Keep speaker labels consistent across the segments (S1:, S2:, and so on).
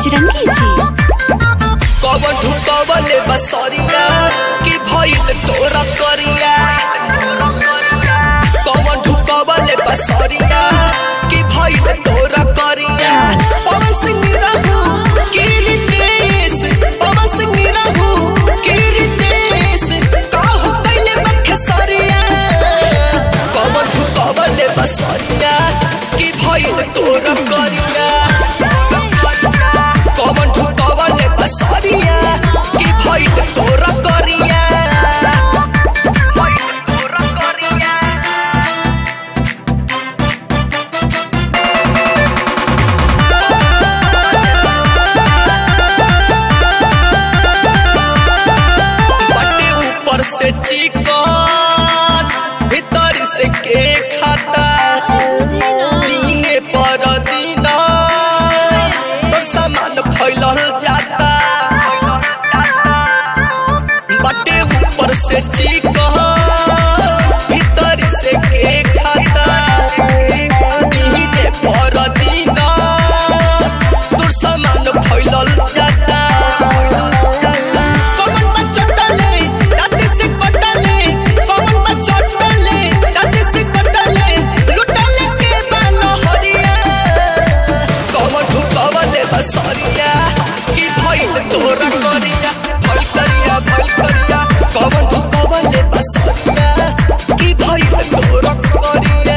S1: बजरंगी जी
S2: कवन ढुकवले बसरिया कि भइल तोरा करिया कवन ढुकवले बसरिया कि भइल तोरा करिया पवन सिंह रहू कि रितेश पवन सिंह रहू कि रितेश काहू कैले बखसरिया कवन ढुकवले बसरिया कि भइल तोरा करिया कवन ढुकवले बसरिया कि भइल तोरा करिया भइल तोरा करिया बटे ऊपर से चिकन भीतर से के खाता दीने पर दीना तो सामान फैलल जाता बटे ऊपर से चिकन भीतर से के खाता दीने पर दीना तो सामान फैलल जाता कमन में चटले दाते से कटले कमन में चटले दाते से कटले लुटले के बाल हरिया कमन ढुकवले बसरिया कि भइल तोरा करिया भइल करिया भइल करिया कमन ढुकवले बसरिया कि भइल तोरा करिया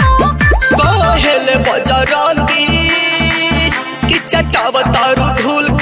S2: कहेल बजरंगी कि चटावतारू धूल